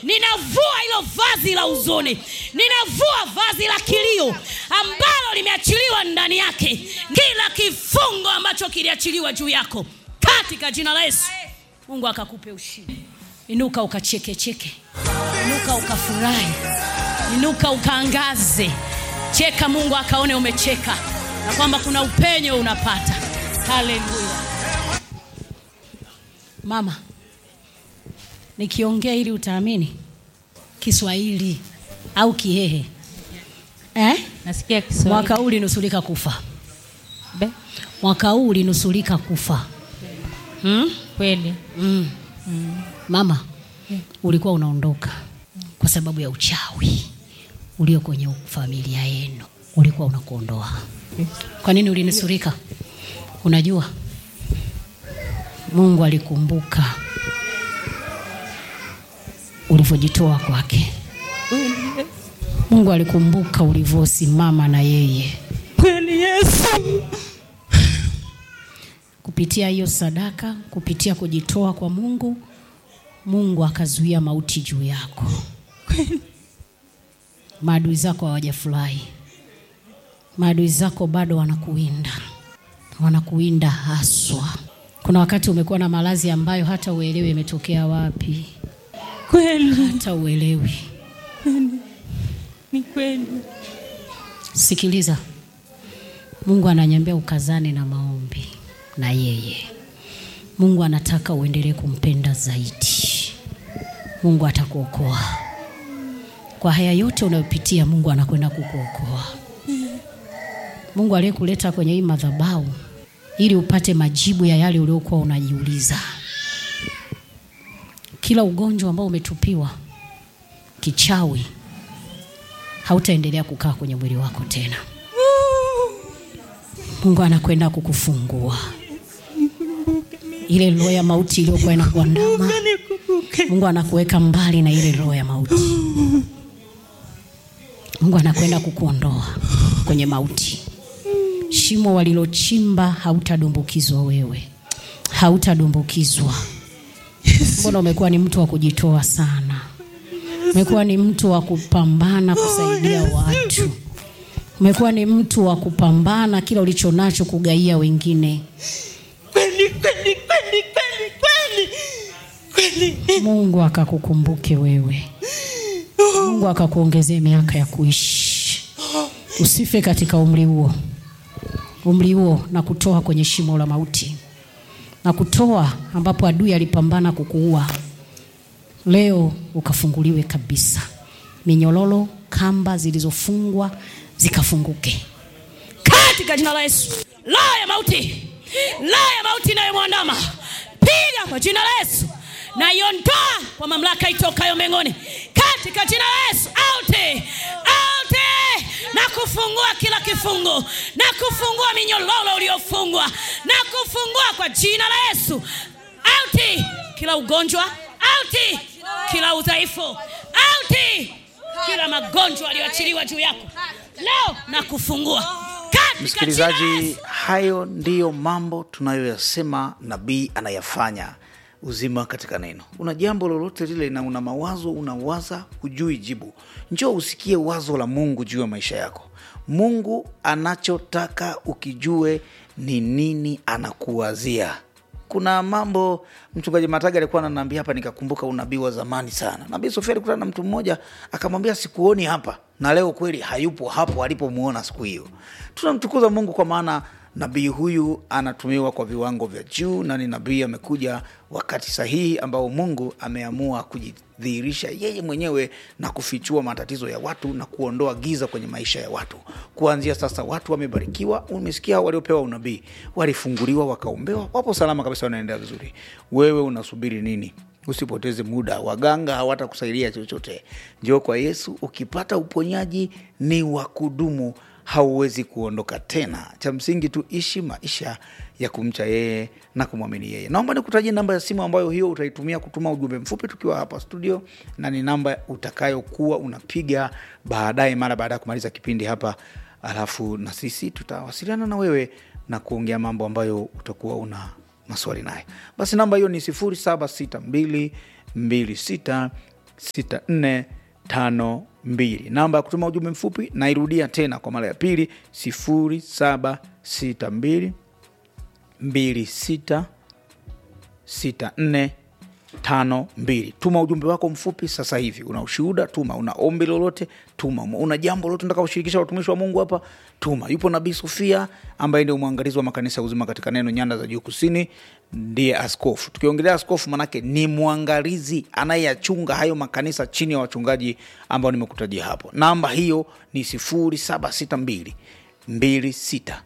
ninavua hilo vazi la huzuni ninavua vazi la kilio ambalo limeachiliwa ndani yake kila kifungo ambacho kiliachiliwa juu yako katika jina la yesu mungu akakupe ushindi inuka ukachekecheke inuka ukafurahi inuka ukaangaze cheka mungu akaone umecheka na kwamba kuna upenyo unapata haleluya mama nikiongea ili utaamini kiswahili au kihehe eh? nasikia Kiswahili. mwaka huu ulinusulika kufa Be, mwaka huu ulinusulika kufa hmm? kweli mm. mama ulikuwa unaondoka kwa sababu ya uchawi ulio kwenye familia yenu ulikuwa unakuondoa kwa nini ulinusurika unajua mungu alikumbuka ulivyojitoa kwake mungu alikumbuka ulivyosimama na yeye kweli yesu kupitia hiyo sadaka kupitia kujitoa kwa mungu mungu akazuia mauti juu yako maadui zako hawajafurahi maadui zako bado wanakuwinda wanakuwinda haswa kuna wakati umekuwa na malazi ambayo hata uelewi imetokea wapi kweli hata uelewi ni kweli sikiliza mungu ananyambia ukazane na maombi na yeye mungu anataka uendelee kumpenda zaidi mungu atakuokoa kwa haya yote unayopitia mungu anakwenda kukuokoa mungu aliyekuleta kwenye hii madhabau ili upate majibu ya yale uliokuwa unajiuliza kila ugonjwa ambao umetupiwa kichawi hautaendelea kukaa kwenye mwili wako tena mungu anakwenda kukufungua ile roho ya mauti iliyokuwa inakuandama nikumbuke mungu anakuweka mbali na ile roho ya mauti mungu anakwenda kukuondoa kwenye mauti shimo walilochimba hautadumbukizwa wewe hautadumbukizwa mbona umekuwa ni mtu wa kujitoa sana umekuwa ni mtu wa kupambana kusaidia watu umekuwa ni mtu wa kupambana kila ulicho nacho kugaia wengine kweli kweli kweli kweli kweli kweli mungu akakukumbuke wewe mungu akakuongezee miaka ya kuishi usife katika umri huo umri huo na kutoa kwenye shimo la mauti na kutoa ambapo adui alipambana kukuua leo ukafunguliwe kabisa minyololo kamba zilizofungwa zikafunguke katika jina la yesu roho ya mauti roho ya mauti inayomwandama piga kwa jina la yesu na iondoa kwa mamlaka itokayo mbinguni katika jina la yesu auti auti na kufungua kila kifungo na kufungua minyololo uliofungwa na kufungua kwa jina la yesu auti kila ugonjwa auti kila udhaifu auti kila magonjwa aliyoachiliwa juu yako leo na kufungua katika jina la msikilizaji Yesu. hayo ndiyo mambo tunayoyasema nabii anayafanya uzima katika neno una jambo lolote lile na una mawazo unawaza hujui jibu njoo usikie wazo la mungu juu ya maisha yako mungu anachotaka ukijue ni nini anakuwazia kuna mambo mchungaji mataga alikuwa ananiambia hapa nikakumbuka unabii wa zamani sana nabii sofia alikutana na mtu mmoja akamwambia sikuoni hapa na leo kweli hayupo hapo alipomuona siku hiyo tunamtukuza mungu kwa maana nabii huyu anatumiwa kwa viwango vya juu na ni nabii amekuja wakati sahihi ambao mungu ameamua kujidhihirisha yeye mwenyewe na kufichua matatizo ya watu na kuondoa giza kwenye maisha ya watu kuanzia sasa watu wamebarikiwa umesikia waliopewa unabii walifunguliwa wakaombewa wapo salama kabisa wanaendelea vizuri wewe unasubiri nini usipoteze muda waganga hawatakusaidia chochote njoo kwa yesu ukipata uponyaji ni wa kudumu hauwezi kuondoka tena cha msingi tu ishi maisha ya kumcha yeye na kumwamini yeye naomba nikutajie namba ya simu ambayo hiyo utaitumia kutuma ujumbe mfupi tukiwa hapa studio na ni namba utakayokuwa unapiga baadaye mara baada ya kumaliza kipindi hapa alafu na sisi tutawasiliana na wewe na kuongea mambo ambayo utakuwa una maswali naye basi namba hiyo ni 076226 6452 namba ya kutuma ujumbe mfupi nairudia tena kwa mara ya pili 0762 26 64 tano mbili tuma ujumbe wako mfupi sasa hivi una ushuhuda tuma una ombi lolote tuma una jambo lolote nataka kushirikisha watumishi wa mungu hapa tuma yupo nabii sofia ambaye ndio mwangalizi wa makanisa ya uzima katika neno nyanda za juu kusini ndiye askofu tukiongelea askofu manake ni mwangalizi anayeyachunga hayo makanisa chini ya wachungaji ambao nimekutajia hapo namba hiyo ni 0762 26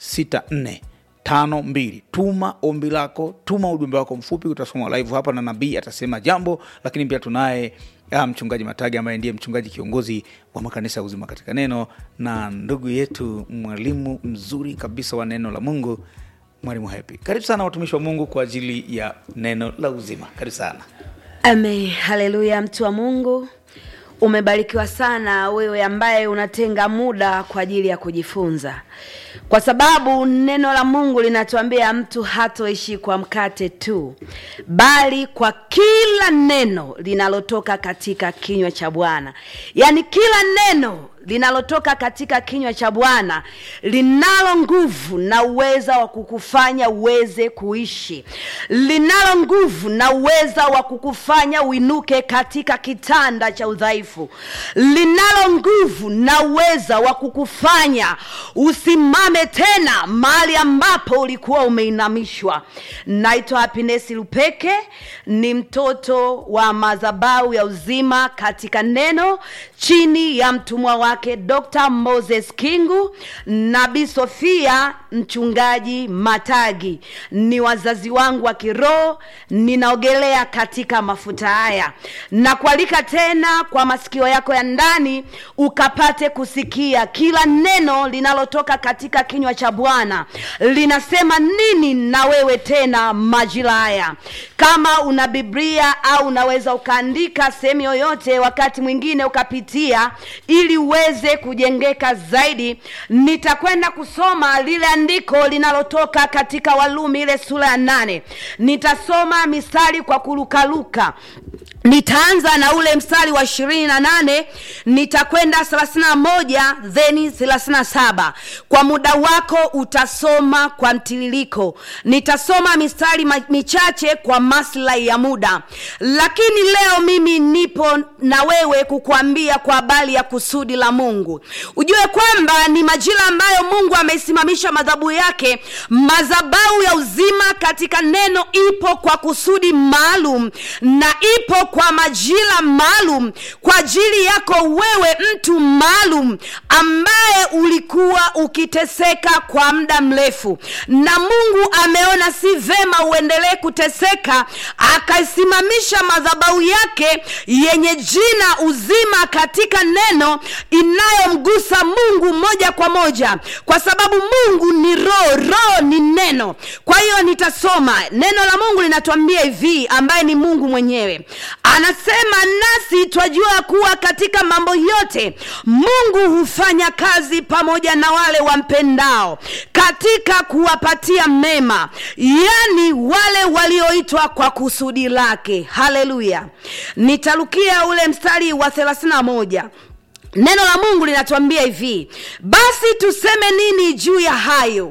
64 tano mbili tuma ombi lako tuma ujumbe wako mfupi utasoma live hapa na nabii atasema jambo lakini pia tunaye ah, mchungaji matage ambaye ndiye mchungaji kiongozi wa makanisa ya uzima katika neno na ndugu yetu mwalimu mzuri kabisa wa neno la mungu mwalimu happy karibu sana watumishi wa mungu kwa ajili ya neno la uzima karibu sana Amen. Haleluya, mtu wa Mungu. Umebarikiwa sana wewe ambaye unatenga muda kwa ajili ya kujifunza, kwa sababu neno la Mungu linatuambia mtu hatoishi kwa mkate tu, bali kwa kila neno linalotoka katika kinywa cha Bwana. Yaani kila neno linalotoka katika kinywa cha Bwana linalo nguvu na uweza wa kukufanya uweze kuishi, linalo nguvu na uweza wa kukufanya uinuke katika kitanda cha udhaifu, linalo nguvu na uweza wa kukufanya usimame tena mahali ambapo ulikuwa umeinamishwa. Naitwa Happiness Lupeke, ni mtoto wa madhabahu ya uzima katika neno chini ya mtumwa wake Dr. Moses Kingu, Nabii Sofia mchungaji Matagi. Ni wazazi wangu wa kiroho, ninaogelea katika mafuta haya na kualika tena kwa masikio yako ya ndani ukapate kusikia kila neno linalotoka katika kinywa cha Bwana linasema nini na wewe tena majira haya. Kama una Biblia au unaweza ukaandika sehemu yoyote, wakati mwingine ukapitia, ili uweze kujengeka zaidi. Nitakwenda kusoma lile andiko linalotoka katika Walumi ile sura ya nane. Nitasoma mistari kwa kurukaruka nitaanza na ule mstari wa ishirini na nane nitakwenda thelathini na moja theni thelathini na saba kwa muda wako utasoma kwa mtiririko nitasoma mistari ma- michache kwa maslahi ya muda lakini leo mimi nipo na wewe kukuambia kwa habari ya kusudi la mungu ujue kwamba ni majira ambayo mungu ameisimamisha madhabu yake madhabau ya uzima katika neno ipo kwa kusudi maalum na ipo kwa majira maalum kwa ajili yako wewe mtu maalum ambaye ulikuwa ukiteseka kwa muda mrefu na mungu ameona si vema uendelee kuteseka akaisimamisha madhabahu yake yenye jina uzima katika neno inayomgusa mungu moja kwa moja kwa sababu mungu ni roho roho ni neno kwa hiyo nitasoma neno la mungu linatuambia hivi ambaye ni mungu mwenyewe anasema nasi twajua kuwa katika mambo yote mungu hufanya kazi pamoja na wale wampendao katika kuwapatia mema yani wale walioitwa kwa kusudi lake haleluya nitarukia ule mstari wa 31 neno la mungu linatuambia hivi basi tuseme nini juu ya hayo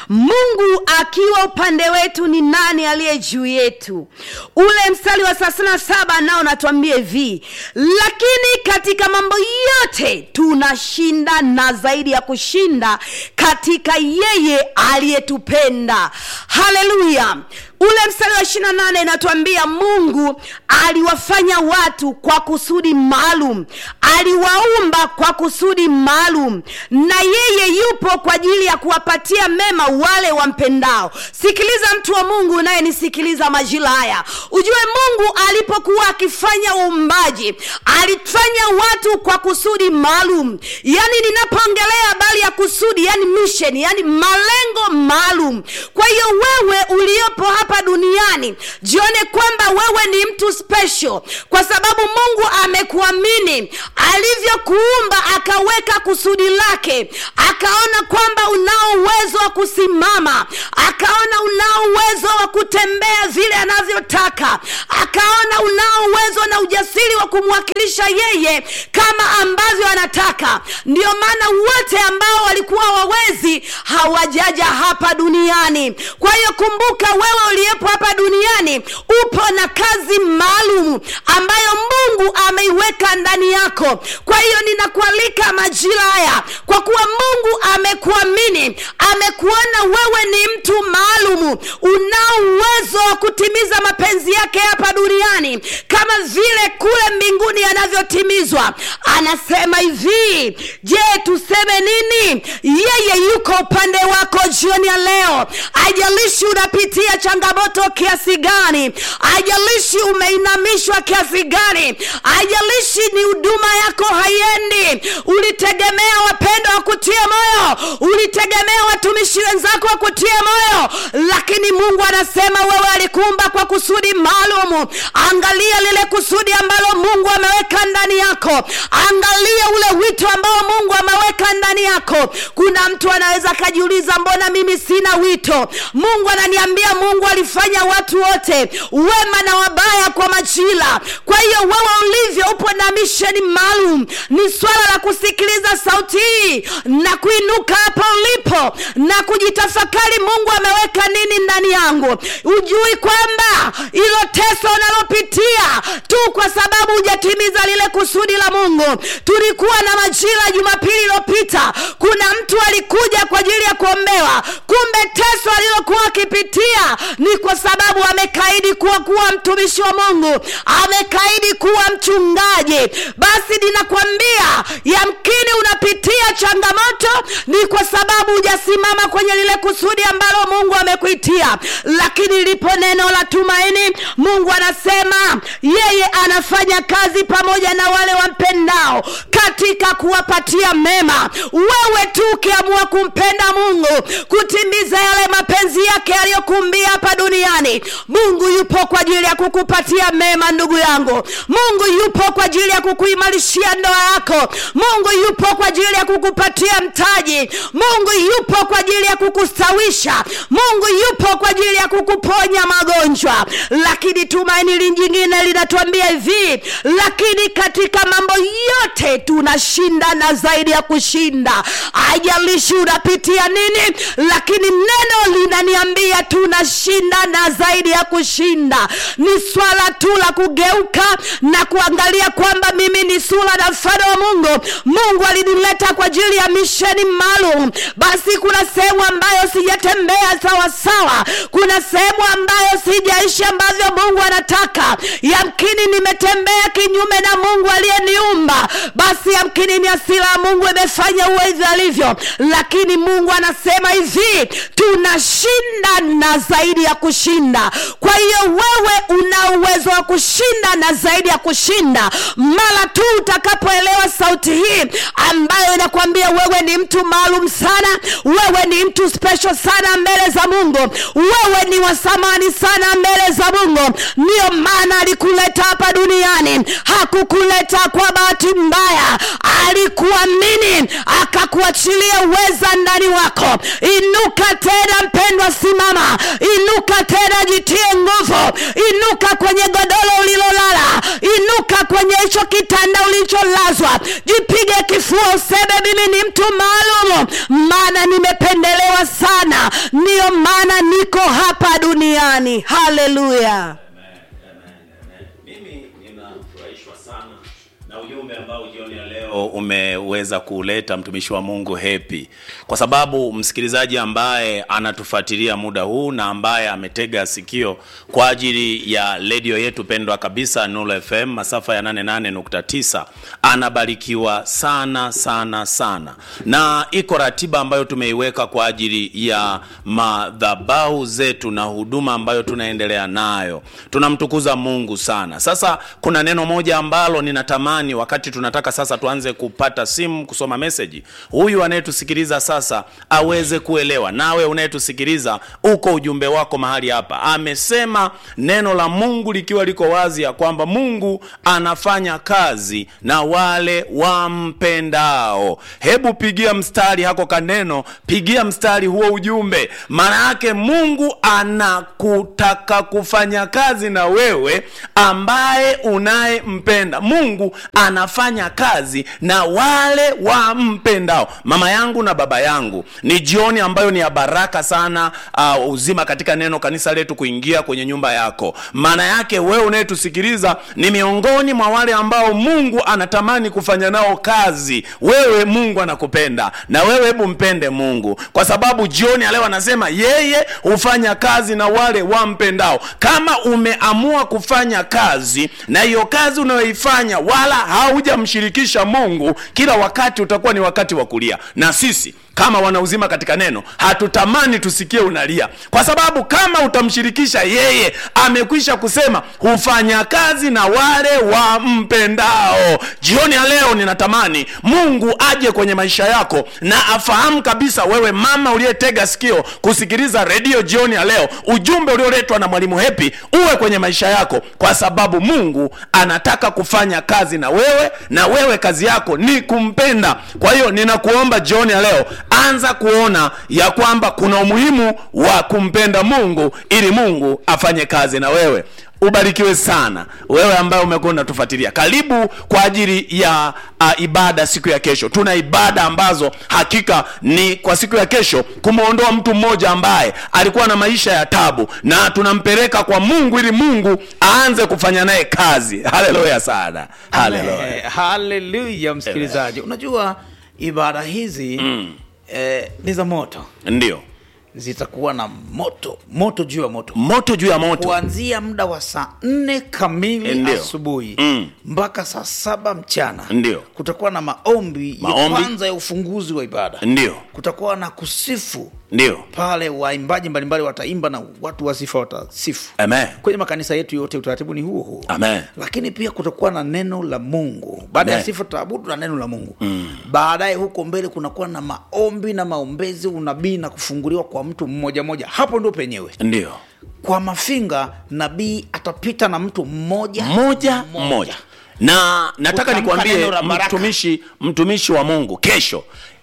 mungu akiwa upande wetu ni nani aliye juu yetu ule mstari wa thelathini na saba nao natuambia hivi lakini katika mambo yote tunashinda na zaidi ya kushinda katika yeye aliyetupenda haleluya ule mstari wa ishirina nane inatuambia mungu aliwafanya watu kwa kusudi maalum aliwaumba kwa kusudi maalum na yeye yupo kwa ajili ya kuwapatia mema wale wampendao sikiliza mtu wa mungu unayenisikiliza majira haya ujue mungu alipokuwa akifanya uumbaji alifanya watu kwa kusudi maalum yaani ninapoongelea habari ya kusudi yani mission yani malengo maalum kwa hiyo wewe uliopo hapa duniani jione kwamba wewe ni mtu special kwa sababu mungu ameku amekuamini alivyokuumba akaweka kusudi lake akaona kwamba unao uwezo wa kusimama akaona unao uwezo wa kutembea vile anavyotaka akaona unao uwezo na ujasiri wa kumwakilisha yeye kama ambavyo anataka ndio maana wote ambao walikuwa wawezi hawajaja hapa duniani kwa hiyo kumbuka wewe uliyepo hapa duniani upo na kazi maalum ambayo mungu ameiweka ndani yako kwa hiyo ninakualika majira haya kwa kuwa mungu amekuamini amekuona wewe ni mtu maalum unao uwezo wa kutimiza mapenzi yake hapa duniani kama vile kule mbinguni yanavyotimizwa anasema hivi je tuseme nini yeye yuko upande wako jioni ya leo ajalishi unapitia changamoto kiasi gani ajalishi umeinamishwa kiasi gani ajalishi ni huduma yako haiendi ulitegemea wapendo wakutie moyo ulitegemea watumishi wenzako wakutie moyo lakini mungu anasema wewe alikuumba kwa kusudi maalum angalia lile kusudi ambalo mungu ameweka ndani yako angalia ule wito ambao mungu ameweka ndani yako kuna mtu anaweza akajiuliza mbona mimi sina wito mungu ananiambia mungu alifanya watu wote wema na wabaya kwa majira kwa hiyo wewe ulivyo upo na misheni maalum ni swala la kusikiliza sauti hii na kuinuka hapa ulipo na kujitafakari mungu ameweka nini ndani yangu ujui kwamba ilo teso unalopitia tu kwa sababu hujatimiza lile kusudi la mungu tulikuwa na majira jumapili iliyopita kuna mtu alikuja kwa ajili ya kuombewa kumbe teso alilokuwa akipitia ni kwa sababu amekaidi kuwa kuwa mtumishi wa mungu amekaidi kuwa mchungaji basi ninakwambia yamkini unapitia changamoto ni kwa sababu hujasimama kwenye lile kusudi ambalo mungu amekuitia lakini lipo neno la tumaini mungu anasema yeye anafanya kazi pamoja na wale wampendao katika kuwapatia mema wewe tu ukiamua kumpenda mungu kutimiza yale mapenzi yake yaliyokumbia hapa duniani mungu yupo kwa ajili ya kukupatia mema ndugu yangu mungu yupo kwa ajili ya kukuimarishia ndoa yako mungu yupo kwa ajili ya kukupatia mtaji mungu yupo kwa ajili ya kukustawisha mungu yupo kwa ajili ya kukuponya magonjwa lakini tumaini lingine linatuambia hivi lakini katika mambo yote tunashinda na zaidi ya kushinda ajalishi unapitia nini lakini neno linaniambia tunashinda na zaidi ya kushinda ni swala tu la kugeuka na kuangalia kwamba mimi ni sura na mfano wa mungu mungu alinileta kwa ajili ya misheni maalum basi kuna sehemu ambayo sijatembea sawasawa kuna sehemu ambayo sijaishi ambavyo mungu anataka yamkini nimetembea kinyume na mungu aliyeniumba basi yamkini ni asira ya mungu imefanya uwe hivyo alivyo lakini mungu anasema hivi tunashinda na zaidi ya kushinda kwa hiyo wewe una uwezo wa kushinda na zaidi ya kushinda mara tu utakapoelewa sauti hii ambayo inakwambia wewe ni mtu maalum sana wewe ni mtu special sana mbele za mungu wewe ni wasamani sana mbele za mungu ndiyo maana alikuleta hapa duniani hakukuleta kwa bahati mbaya alikuamini akakuachilia uweza ndani wako inuka tena mpendwa simama inuka tena jitie nguvu inuka kwenye godoro ulilolala inuka kwenye hicho kitanda ulicholazwa jipige kifua useme mimi ni mtu maalum maana nimependelewa sana ndiyo maana niko hapa duniani haleluya mimi ninafurahishwa sana na ujumbe ambao jioni ya leo umeweza kuleta mtumishi wa mungu hepi kwa sababu msikilizaji ambaye anatufuatilia muda huu na ambaye ametega sikio kwa ajili ya redio yetu pendwa kabisa Nuru fm masafa ya 88.9 anabarikiwa sana sana sana na iko ratiba ambayo tumeiweka kwa ajili ya madhabahu zetu na huduma ambayo tunaendelea nayo tunamtukuza mungu sana sasa kuna neno moja ambalo ninatamani natamani wakati tunataka sasa tuanze kupata simu kusoma meseji huyu anayetusikiliza sasa aweze kuelewa nawe unayetusikiliza uko ujumbe wako mahali hapa amesema neno la mungu likiwa liko wazi ya kwamba mungu anafanya kazi na wale wampendao hebu pigia mstari hako kaneno pigia mstari huo ujumbe maana yake mungu anakutaka kufanya kazi na wewe ambaye unayempenda mungu anafanya kazi na wale wampendao mama yangu na baba yangu ni jioni ambayo ni ya baraka sana uh, uzima katika neno kanisa letu kuingia kwenye nyumba yako maana yake wewe unayetusikiliza ni miongoni mwa wale ambao mungu anatamani kufanya nao kazi wewe mungu anakupenda na wewe hebu mpende mungu kwa sababu jioni ya leo anasema yeye hufanya kazi na wale wampendao kama umeamua kufanya kazi na hiyo kazi unayoifanya wala haujamshirikisha mungu kila wakati utakuwa ni wakati wa kulia na sisi kama wanauzima katika neno hatutamani tusikie unalia kwa sababu kama utamshirikisha yeye amekwisha kusema hufanya kazi na wale wampendao jioni ya leo ninatamani mungu aje kwenye maisha yako na afahamu kabisa wewe mama uliyetega sikio kusikiliza redio jioni ya leo ujumbe ulioletwa na mwalimu hepi uwe kwenye maisha yako kwa sababu mungu anataka kufanya kazi na wewe na wewe kazi yako ni kumpenda kwa hiyo ninakuomba jioni ya leo anza kuona ya kwamba kuna umuhimu wa kumpenda mungu ili mungu afanye kazi na wewe ubarikiwe sana wewe ambaye umekuwa unatufuatilia karibu kwa ajili ya uh, ibada siku ya kesho tuna ibada ambazo hakika ni kwa siku ya kesho kumwondoa mtu mmoja ambaye alikuwa na maisha ya tabu na tunampeleka kwa mungu ili mungu aanze kufanya naye kazi haleluya sana haleluya Eh, haleluya msikilizaji unajua ibada hizi mm. eh, ni za moto ndio zitakuwa na moto moto juu ya moto moto juu ya moto kuanzia muda wa saa nne kamili Ndio. asubuhi Mm. mpaka saa saba mchana Ndio. kutakuwa na maombi, Maombi. ya kwanza ya ufunguzi wa ibada ndio kutakuwa na kusifu ndio pale waimbaji mbalimbali wataimba na watu wa sifa watasifu amen kwenye makanisa yetu yote utaratibu ni huo huo amen lakini pia kutakuwa na neno la mungu baada ya Amen. sifa tutaabudu na neno la mungu mm. baadaye huko mbele kunakuwa na maombi na maombezi unabii na kufunguliwa kwa mtu mmoja mmoja hapo ndo penyewe ndio kwa mafinga nabii atapita na mtu mmoja mmoja mmoja na nataka Kutamka nikwambie neno la baraka. mtumishi mtumishi wa mungu kesho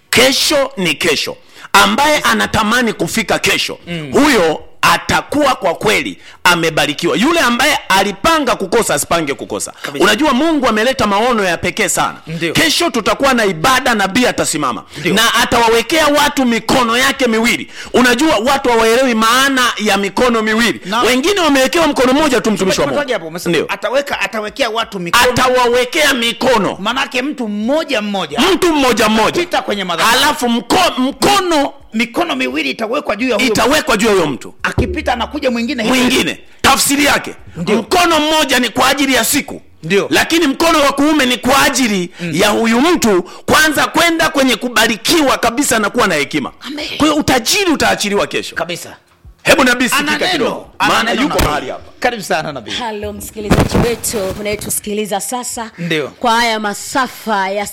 kesho ni kesho ambaye anatamani kufika kesho mm. huyo atakuwa kwa kweli amebarikiwa yule ambaye alipanga kukosa asipange kukosa Kabisa. unajua mungu ameleta maono ya pekee sana Ndio. kesho tutakuwa na ibada nabii atasimama Ndio. na atawawekea watu mikono yake miwili unajua watu hawaelewi maana ya mikono miwili Na- wengine wamewekewa mkono mmoja tu mtumishi wa Tumetaja hapo, mungu umesema, ndio ataweka atawekea watu mikono atawawekea mikono manake mtu mmoja mmoja mtu mmoja mmoja Pita kwenye madhabahu. halafu mko, mkono mikono miwili itawekwa juu ya huyo itawekwa juu ya huyo mtu akipita anakuja mwingine hivyo. mwingine tafsiri yake Ndio. mkono mmoja ni kwa ajili ya siku Ndio. lakini mkono wa kuume ni kwa ajili mm. ya huyu mtu kwanza kwenda kwenye kubarikiwa kabisa na kuwa na hekima Amen. kwa hiyo utajiri utaachiliwa kesho kabisa hebu nabii Ana sikika neno. kidogo Ana maana neno yuko nabii. mahali hapa karibu sana nabii halo msikilizaji wetu unayetusikiliza sasa Ndio. kwa haya masafa ya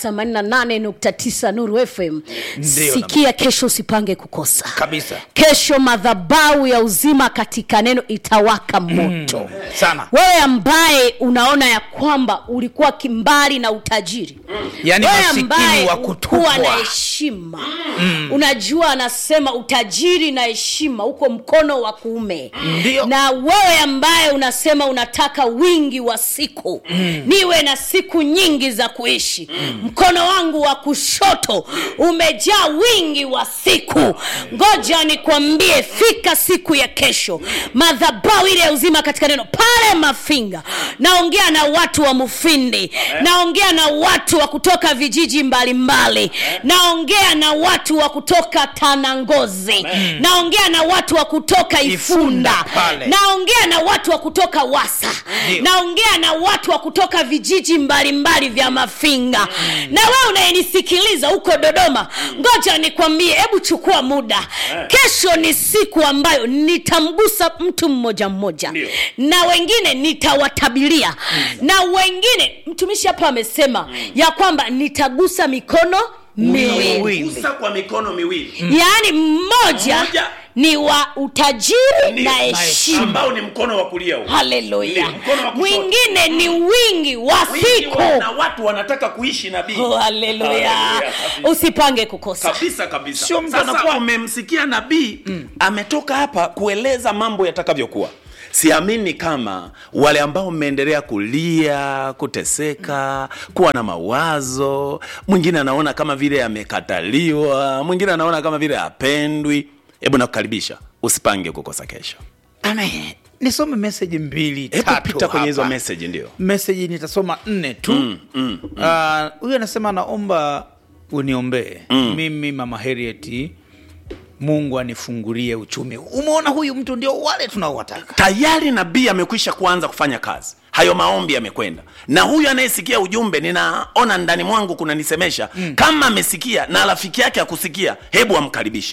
88.9 nuru fm Ndio, sikia kesho usipange kukosa Kabisa. kesho madhabau ya uzima katika neno itawaka moto sana wewe ambaye unaona ya kwamba ulikuwa kimbali na utajiri Yaani wewe masikini ambaye wa ukuwa kutupwa. na heshima unajua anasema utajiri na heshima uko mkono wa kuume Ndio. na wewe ambaye unasema unataka wingi wa siku niwe na siku nyingi za kuishi mkono wangu wa kushoto umejaa wingi wa siku ngoja nikwambie fika siku ya kesho madhabau ile ya uzima katika neno pale mafinga naongea na watu wa mufindi naongea na watu wa kutoka vijiji mbalimbali naongea na watu wa kutoka tanangozi naongea na watu wa kutoka ifunda Ifunda pale. naongea na watu watu wa kutoka wasa naongea na watu wa kutoka vijiji mbalimbali vya mafinga na wewe unayenisikiliza huko dodoma ngoja nikwambie hebu chukua muda kesho ni siku ambayo nitamgusa mtu mmoja mmoja Ndio. na wengine nitawatabilia na wengine mtumishi hapa amesema ya kwamba nitagusa mikono miwili gusa kwa mikono miwili yaani mmoja Mmoja. ni wa utajiri Ndio, na heshima ambao ni mkono wa kulia huu. haleluya Ndio, mkono wa kushoto. mwingine ni wingi wa Wingi siku wa- na watu wanataka kuishi nabii Oh, haleluya Haleluya, kabisa. usipange kukosa kabisa kabisa Sio mtu sasa anakuwa- umemsikia nabii ametoka hapa kueleza mambo yatakavyokuwa siamini kama wale ambao mmeendelea kulia kuteseka kuwa na mawazo mwingine anaona kama vile amekataliwa mwingine anaona kama vile apendwi hebu nakukaribisha usipange kukosa kesho Amen. nisome meseji mbili hebu tatu pita kwenye hizo hapa. message ndio meseji nitasoma nne tu huyu mm, mm, uh, anasema naomba uniombee mm. mimi mama herieti mungu anifungulie uchumi umeona huyu mtu ndio wale tunaowataka tayari nabii amekwisha kuanza kufanya kazi hayo maombi yamekwenda na huyu anayesikia ujumbe ninaona ndani mwangu kunanisemesha mm. kama amesikia na rafiki yake akusikia hebu amkaribishe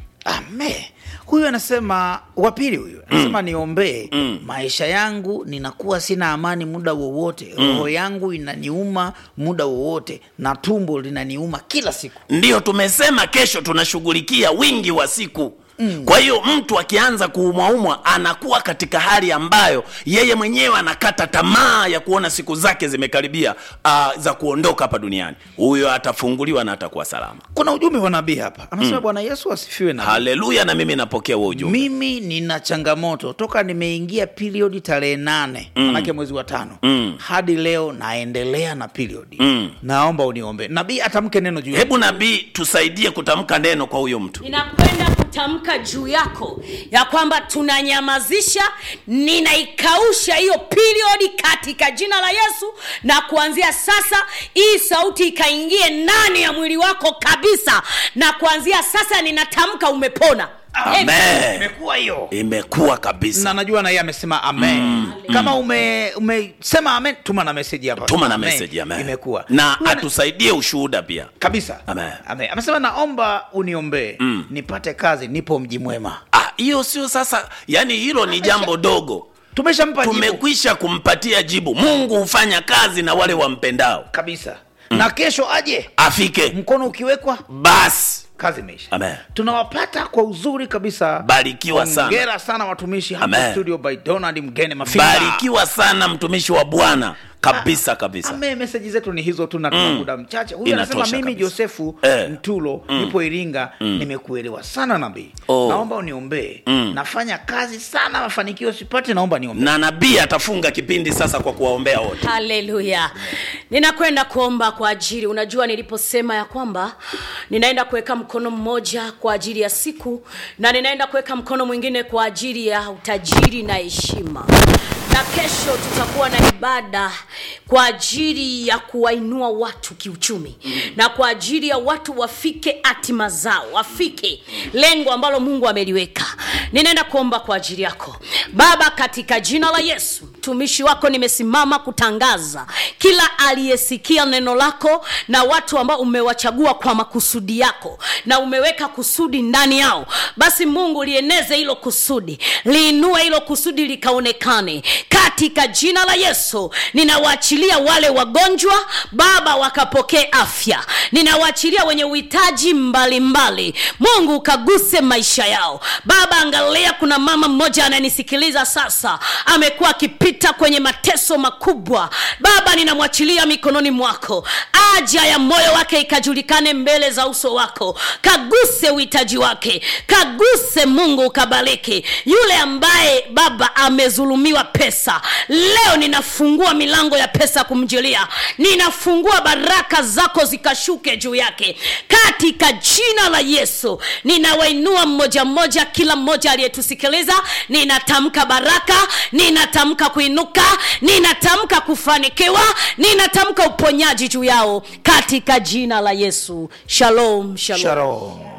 ame huyu anasema wapili huyu anasema niombee maisha yangu ninakuwa sina amani muda wowote roho yangu inaniuma muda wowote na tumbo linaniuma kila siku ndiyo tumesema kesho tunashughulikia wingi wa siku Mm. kwa hiyo mtu akianza kuumwaumwa anakuwa katika hali ambayo yeye mwenyewe anakata tamaa ya kuona siku zake zimekaribia uh, za kuondoka hapa duniani huyo atafunguliwa na atakuwa salama kuna ujumbe wa nabii hapa anasema bwana yesu asifiwe na haleluya na mimi napokea huo ujumbe mimi nina changamoto toka nimeingia periodi tarehe nane mm. manake mwezi wa tano mm. hadi leo naendelea na periodi mm. naomba uniombe nabii atamke neno juu hebu nabii tusaidie kutamka neno kwa huyo mtu ninakwenda kutamka juu yako ya kwamba tunanyamazisha ninaikausha hiyo periodi katika jina la yesu na kuanzia sasa hii sauti ikaingie ndani ya mwili wako kabisa na kuanzia sasa ninatamka umepona Amen. imekuwa hiyo imekuwa kabisa na najua na yeye amesema amen mm. kama ume umesema amen tuma na meseji hapa tuma na Amen. message amen. imekuwa na Huyu ana- atusaidie ushuhuda pia kabisa Amen. amen. amesema naomba uniombee mm. nipate kazi nipo mji mwema Ah, hiyo sio sasa yani hilo ni jambo dogo tumeshampa jibu tumekwisha kumpatia jibu mungu hufanya kazi na wale wampendao kabisa na kesho aje afike mkono ukiwekwa basi kazi imeisha Amen. tunawapata kwa uzuri kabisa Barikiwa sana. Hongera sana watumishi hapa Amen. studio by donald mgene mafinga barikiwa sana mtumishi wa bwana kabisa kabisa ame meseji zetu ni hizo tu na tuna muda mchache huyu Inatosha anasema mimi kabisa. josefu Eh. mtulo nipo iringa nimekuelewa sana nabii Oh. naomba uniombee nafanya kazi sana mafanikio sipate naomba niombee na nabii atafunga kipindi sasa kwa kuwaombea wote haleluya ninakwenda kuomba kwa ajili unajua niliposema ya kwamba ninaenda kuweka mkono mmoja kwa ajili ya siku na ninaenda kuweka mkono mwingine kwa ajili ya utajiri na heshima na kesho tutakuwa na ibada kwa ajili ya kuwainua watu kiuchumi na kwa ajili ya watu wafike hatima zao wafike lengo ambalo mungu ameliweka ninaenda kuomba kwa ajili yako baba katika jina la yesu mtumishi wako nimesimama kutangaza kila aliyesikia neno lako na watu ambao umewachagua kwa makusudi yako na umeweka kusudi ndani yao basi mungu lieneze hilo kusudi liinue hilo kusudi likaonekane katika jina la yesu ninawaachilia wale wagonjwa baba wakapokee afya ninawaachilia wenye uhitaji mbalimbali mungu ukaguse maisha yao baba angalia kuna mama mmoja ananisikiliza sasa amekuwa akipita kwenye mateso makubwa baba ninamwachilia mikononi mwako aja ya moyo wake ikajulikane mbele za uso wako kaguse uhitaji wake kaguse mungu ukabariki yule ambaye baba amezulumiwa pesa leo ninafungua milango ya pesa kumjilia ninafungua baraka zako zikashuke juu yake katika jina la yesu ninawainua mmoja mmoja kila mmoja aliyetusikiliza ninatamka baraka ninatamka kuinuka ninatamka kufanikiwa ninatamka uponyaji juu yao katika jina la yesu shalom shalom, Shalom.